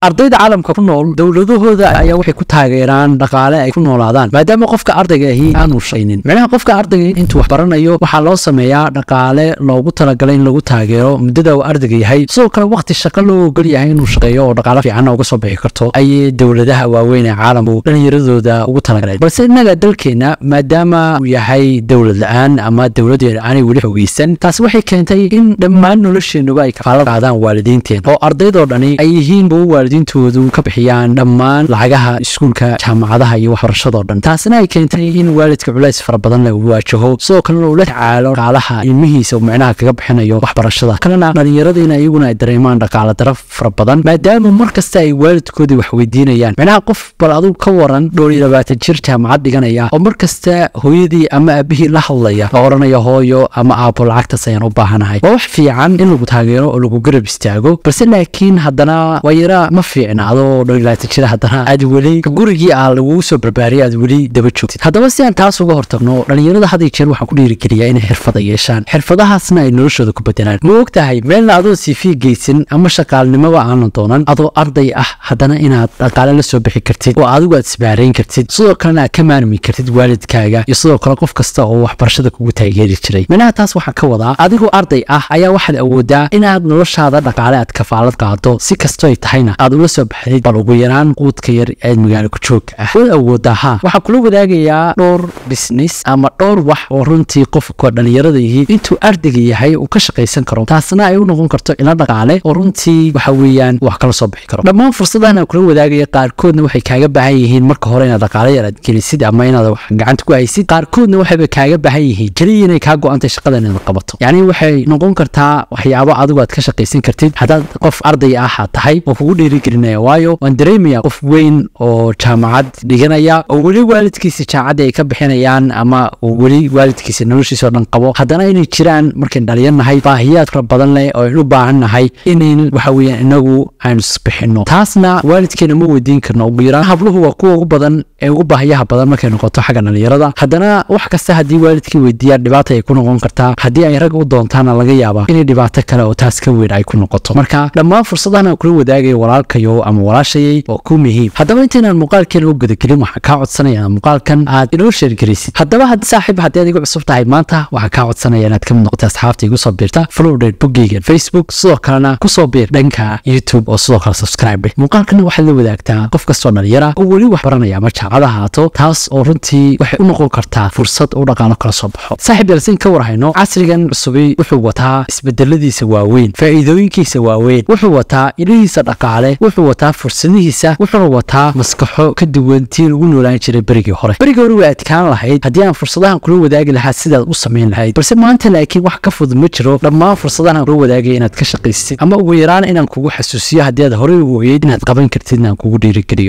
ardayda caalamka ku nool dowladahooda ayaa waxay ku taageeraan dhaqaale ay ku noolaadaan maadaama qofka ardayga ahi aanu shaynin micnaha qofka ardayga intuu wax baranayo waxaa loo sameeyaa dhaqaale loogu talagalay in lagu taageero muddada uu ardayga yahay sidoo kale waqti shaqo loo ogol yahay inuu shaqeeyo oo dhaqaale fiicanna uga soo bixi karto ayay dowladaha waaweyn ee caalamku dhallinyaradooda ugu talagaleen balse innaga dalkeena maadaama uu yahay dowlad la-aan ama dowladeena aanay weli xogeysan taasi waxay keentay in dhammaan nolosheenuba ay kafaalo qaadaan waalidiinteen oo ardaydoo dhani ay yihiin kuwa waalidiintoodu ka bixiyaan dhammaan lacagaha iskuulka jaamacadaha iyo waxbarashadoo dhan taasina ay keentay in waalidka culays fara badan la waajaho sidoo kalena uu la tacaalo dhaqaalaha ilmihiisa micnaha kaga bixinayo waxbarashada kalena dhallinyaradiina iyaguna ay dareemaan dhaqaale dara fara badan maadaama mar kasta ay waalidkoodii wax weydiinayaan micnaha qof bal aduu ka waran dhowr iyo labaatan jir jaamacad dhiganaya oo mar kasta hooyadii ama aabihii la hadlaya oo odhanaya hooyo ama aabo lacagtaas ayaan u baahanahay waa wax fiican in lagu taageero oo lagu garab istaago balse laakiin haddana waa yara ma fiicna adoo dhowr iyo labaatan jir haddana aad weli gurigii ah lagugu soo barbaariyay aad weli daba joogtid haddaba si aan taas uga hortagno dhallinyarada had iyo jeer waxaan ku dhiirigeliyaa inay xirfada yeeshaan xirfadahaasna ay noloshooda ku bedelaan ma og tahay meelna adoo sifi geysan ama shaqaalnimoba aanan doonan adoo arday ah haddana inaad dhaqaale la soo bixi kartid oo adigu aad isbaarayn kartid sidoo kalena aad ka maarmi kartid waalidkaaga iyo sidoo kale qof kasta oo waxbarashada kugu taageeri jiray minaha taas waxaan ka wadaa adigoo arday ah ayaa waxaad awoodaa inaad noloshaada dhaqaale aad kafaalad qaado si kastoo ay tahayna aad ula soo baxdid bal ugu yaraan quudka yar ee magaalo ku joogka ah waad awoodaa ha waxaan kula wadaagayaa dhowr business ama dhowr wax oo runtii qofka dhallinyarada yihiin intuu ardayga yahay uu ka shaqaysan karo taasna ay u noqon karto ila dhaqaale oo runtii waxa weeyaan wax kala soo bixi karo dhammaan fursadahan aan kula wadaagaya qaarkoodna waxay kaaga baahan yihiin marka hore inaad dhaqaale yar aad gelisid ama inaad wax gacanta ku haysid qaarkoodna waxayba kaaga baahan yihiin keliya inay kaa go-antay shaqadan inaad qabato yacni waxay noqon kartaa waxyaabo adigu aad ka shaqaysan kartid haddaad qof arday ah aad tahay oo kugu dhiirigelinaya waayo waan dareemaya qof weyn oo jaamacad dhiganaya oo weli waalidkiisa jaamacadda ay ka bixinayaan ama uu weli waalidkiisa noloshiisa oo dhan qabo haddana inay jiraan markayn dhalinyarnahay baahiyaad fara badan leh oo aynu u baahan nahay inayn waxa weeyaan inagu aynu isbixinno taasna waalidkeena ma weydiin karno ugu yaraan habluhu waa kuwa ugu badan ee ugu baahiyaha badan markay noqoto xagga dhalinyarada haddana wax kasta haddii waalidkii weydiiyaan dhibaata ay ku noqon kartaa haddii ay rag u doontaana laga yaabaa inay dhibaato kale oo taas ka weyn ay ku noqoto marka dhammaan fursadahan aan kula wadaagayo walaalkayo ama walaashayay waa ku muhiim haddaba intaynaan muuqaalkeena u gudagelin waxaan kaa codsanaya muuqaalkan aad inoo sheergelisid haddaba haddii saaxiib haddii aad igu cusub tahay maanta waxaan kaa codsanaya inaad ka mid noqotay asxaabta igu soo biirta flowdate boggeyga facebook sidoo kalena kusoo biir dhanka youtube oo sidoo kale subscribe muuqaalkana waxaad la wadaagtaa qof kastoo dhalinyara oo weli wax baranaya ama jaamacada haato taas oo runtii waxay u noqon kartaa fursad uu dhaqaano kala soo baxo saaxiib yalsin ka warhayno casrigan cusubi wuxuu wataa isbedeladiisa waaweyn faa'iidooyinkiisa waaweyn wuxuu wataa ilihiisa dhaqaale wuxuu wataa fursadihiisa wuxuuna wataa maskaxo ka duwan tii lagu noolaan jiray berigii hore berigii hore way adkaan lahayd haddii aan fursadahan kula wadaagi lahaa sidaad u samayn lahayd balse maanta laakiin wax ka fudud ma jiro dhammaan fursadahan aan kula wadaagaya inaad ka shaqaysid ama ugu yaraan inaan kugu xasuusiyo haddii aad horey u ogeyd inaad qaban kartid inaan kugu dhiirigeliyo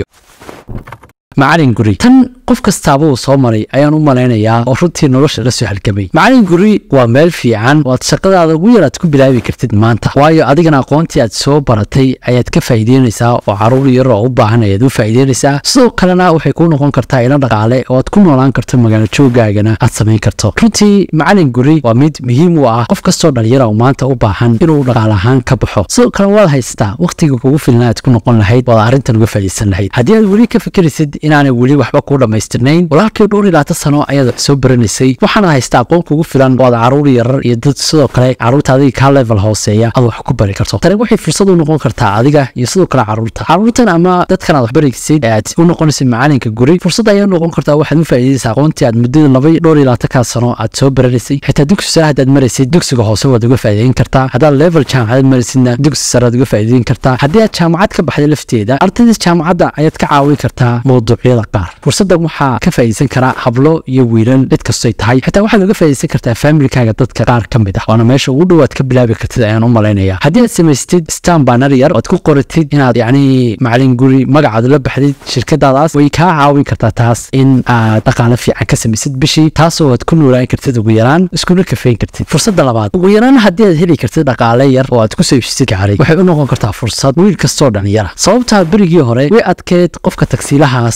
macalin guri tan qof kastaaba uu soo maray ayaan u malaynayaa oo runtii nolosha la soo halgamay macalin guri waa meel fiican oo aad shaqadaada ugu yar aad ku bilaabi kartid maanta waayo adigana aqoontii aad soo baratay ayaad ka faa'iideynaysaa oo caruur yar oo u baahan ayaad u faa'iideynaysaa sidoo kalena waxay kuu noqon kartaa ilo dhaqaale oo aad ku noolaan karto magaalo joogaagana aad samayn karto runtii macalin guri waa mid muhiim u ah qof kastoo dhalinyara oo maanta u baahan inuu dhaqaale ahaan ka baxo sidoo kale waad haystaa wakhtiga kugu filna aad ku noqon lahayd waad arrintan uga faa'iideysan lahayd haddii aad weli ka fikiraysid inaanay weli waxba kuu dhammaystirnayn walaalkii dhowr iyo labaatan sano ayaad wax soo baranaysay waxaana haystaa aqoon kugu filan oo aad caruur yarar iyo dad sidoo kale caruurta adiga kaa level hooseeya aad wax ku bari karto tani waxay fursad u noqon kartaa adiga iyo sidoo kale caruurta caruurtan ama dadkan aad wax baraysid ee aad u noqonaysid macalinka guri fursad ayaa noqon kartaa waxaad u faa'iidaysaa aqoontii aad muddada laba dhowr iyo labaatankaa sano aad soo baranaysay xitaa dugsi sare haddaad maraysid dugsiga hoose waad uga faa'iideyn kartaa haddaad level jaamacadeed maraysidna dugsi sare aad uga faa'iideyn kartaa haddii aad jaamacad ka baxday lafteeda ardayda jaamacadda ayaad ka caawin kartaa mawduucyada qaar fursaddan waxaa ka faa'iideysan karaa hablo iyo wiilal cid kastoy tahay xitaa waxaad uga faa'iideysan kartaa faamilikaaga dadka qaar ka mid ah waana meesha ugu dhowaad ka bilaabi kartid ayaan u malaynaya haddii aad samaystid stan banar yar oad ku qoratid inaad yacni macalin guri magacaad la baxdid shirkadaadaas way kaa caawin kartaa taas in aad dhaqaale fiican ka samaysid bishii taasoo aad ku noolaan kartid ugu yaraan iskuna kafeyn kartid fursadda labaad ugu yaraan haddii aad heli kartid dhaqaale yar oo aad ku saybsisid gaaray waxay u noqon kartaa fursad wiil kastoo dhalinyara sababtaa berigii hore way adkeed qofka tagsiilahaas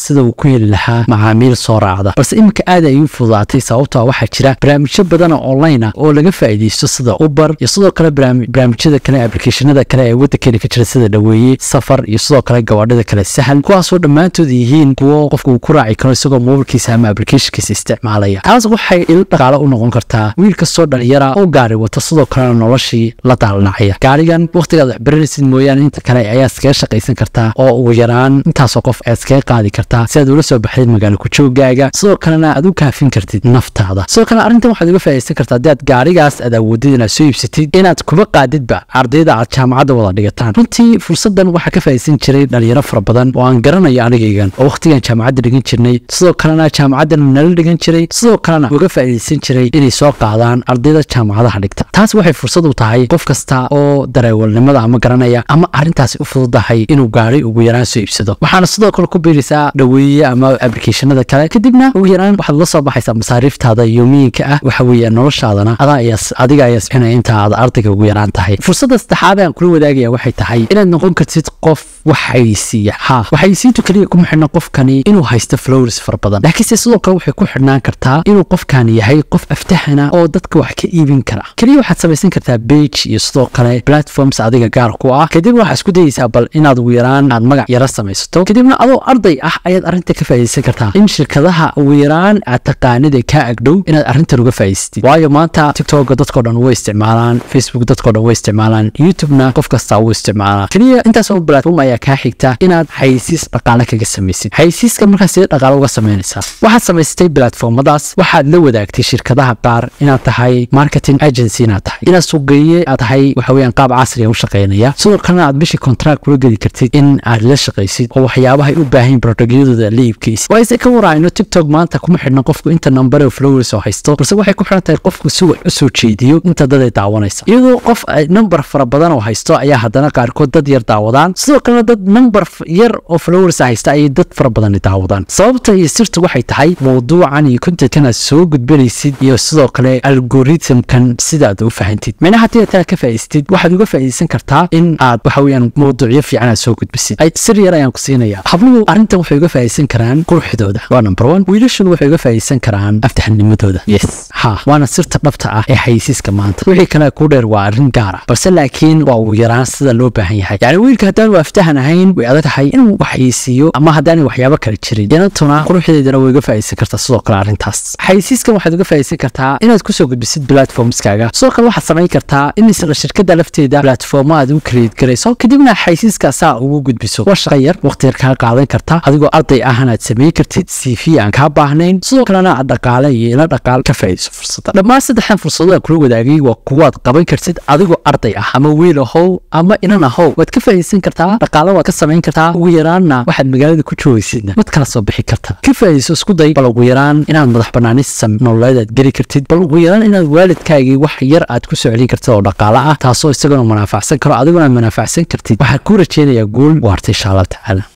sida uu ku heli lahaa macaamiil soo raacda balse iminka aad ay u fududaatay sababtoo waxaa jira barnaamijyo badan oo online ah oo laga faa'iidaysto sida uber iyo sidoo kale barnaamijyada kale applicationada kale ee waddankeena ka jira sida dhaweeye safar iyo sidoo kale gawaadhida kale sahal kuwaasoo dhammaantood yihiin kuwo qofka uu ku raaci karo isagoo mobilkiisa ama applicationkiisa isticmaalaya taas waxay il dhaqaale u noqon kartaa wiil kastoo dhalinyara oo gaari wata sidoo kalena noloshii la daalnacaya gaarigan wakhtigaad wax baranaysid mooyaane inta kale ayaa iskaga shaqaysan kartaa oo ugu yaraan intaasoo qof aad iskaga qaadi kartaa si aad ula soo baxdid magaalo kujoogaaga sidoo kalena aad u kaafin kartid naftaada sidoo kale arrintan waxaad uga faa'iidaysan kartaa haddii aad gaarigaas aad awoodid inaad soo iibsatid inaad kuba qaadidba ardayda aad jaamacadda wada dhigataan runtii fursaddan waxaa ka faa'iidaysan jiray dhalinyaro fara badan oo aan garanayo anigaygan oo wakhtigan jaamacadda dhigan jirnay sidoo kalena jaamacaddan nala dhigan jiray sidoo kalena uga faa'iidaysan jiray inay soo qaadaan ardayda jaamacadaha dhigta taas waxay fursad u tahay qof kasta oo dareewalnimada ama garanaya ama arrintaasi u fududahay inuu gaari ugu yaraan soo iibsado waxaana sidoo kale ku biiraysaa dhaweeye ama applicationada kale kadibna ugu yaraan waxaad la soo baxaysaa masaariiftaada yoomiyiinka ah waxa weeye noloshaadana adaa ayaa adiga ayaa sixinaya inta aad ardayga ugu yaraan tahay fursadda saddexaad aan kula wadaagaya waxay tahay inaad noqon kartid qof wax xayeysiiya ha waxayeysiintu keliya kuma xidhna qofkani inuu haysto flowers fara badan laakiinse sidoo kale waxay ku xidhnaan kartaa inuu qofkani yahay qof aftahana oo dadka wax ka iibin kara keliya waxaad samaysan kartaa bage iyo sidoo kale platforms adiga gaar ku ah kadib waxaad isku dayeysaa bal inaad ugu yaraan aad magac yaro samaysato kadibna adoo arday ah ayaad arrinta ka faa'iidaysan kartaa in shirkadaha ugu yaraan aad taqaanid ee kaa agdhow inaad arrintan uga faa'iidaysatid waayo maanta tiktoka dadkoo dhan way isticmaalaan facebook dadkoo dhan way isticmaalaan youtubena qof kastaa wuu isticmaalaa keliya intaas oo platform ayaa kaa xigta inaad xayeysiis dhaqaale kaga samaysid xayeysiiska markaas sidee dhaqaale uga samaynaysaa waxaad samaysatay platformadaas waxaad la wadaagtay shirkadaha qaar inaad tahay marketing agency inaad tahay inaad suuqgeeye aad tahay waxa weeyaan qaab casriga u shaqaynaya sidoo kalena aad bishii contract kula geli kartid in aad la shaqaysid oo waxyaabahay u baahan productyadooda la iibkaysid waayse ka waraayno tiktok maanta kuma xidhna qofku inta number of flowers oo haysto balse waxay ku xidhan tahay qofku si wax u soo jeediyo inta dad ay daawanaysa iyadoo qof number fara badan oo haysto ayaa haddana qaarkood dad yar daawadaan sidoo kalena dad number yar oo flowers haysta ayay dad fara badan daawadaan sababta iyo sirta waxay tahay mawduucan iyo contentkan aad soo gudbanaysid iyo sidoo kale algorithmkan sidaad u fahantid micnaha haddii aad taa ka faa'idaystid waxaad uga faa'iidaysan kartaa in aad waxa weeyaan mawduucyo fiican aad soo gudbisid sir yar ayaan ku siinaya habluhu arrintan waxay uga faa'iidaysan karaan quruxdooda waa number one wiilashuna waxay uga faa'iidaysan karaan aftaxanimadooda yes ha waana sirta dhabta ah ee xayeysiiska maanta wixii kale ku dheer waa arrin gaar ah balse laakiin waa ugu yaraan sida loo baahan yahay yacni wiilka haddaanu aftahan ahayn way adag tahay inuu waxayeysiiyo ama haddaanay waxyaabo kale jirin yanatuna quruxdeedana way uga faa'iidaysan kartaa sidoo kale arrintaas xayeysiiskan waxaad uga faa'iidaysan kartaa inaad kusoo gudbisid platformskaaga sidoo kale waxaad samayn kartaa in isla shirkadda lafteeda platformo aad u create garayso kadibna xayeysiiska saa ugu gudbiso waa shaqa yar waqti yar kaa qaadan karta adigoo arday ahna aad samayn kartid cv aan kaa baahnayn sidoo kalena aad dhaqaale iyo ila dhaqaal ka faa'iidayso fursadda dhammaan saddexdan fursado aan kula wadaagay waa kuwaad qaban kartid adigoo arday ah ama wiil ahow ama inan ahow waad ka faa'iidaysan kartaa dhaqaale waad ka samayn kartaa ugu yaraanna waxaad magaalada ku joogaysidna mad kala soo bixi kartaa ka faa'iidayso isku day bal ugu yaraan inaad madax banaanis nololeed aad geli kartid bal ugu yaraan inaad waalidkaagii wax yar aad ku soo celin kartid oo dhaqaale ah taasoo isaguna manaafacsan karo adiguna aad manaafacsan kartid waxaan kuu rajeynayaa guul waarta insha allah tacaala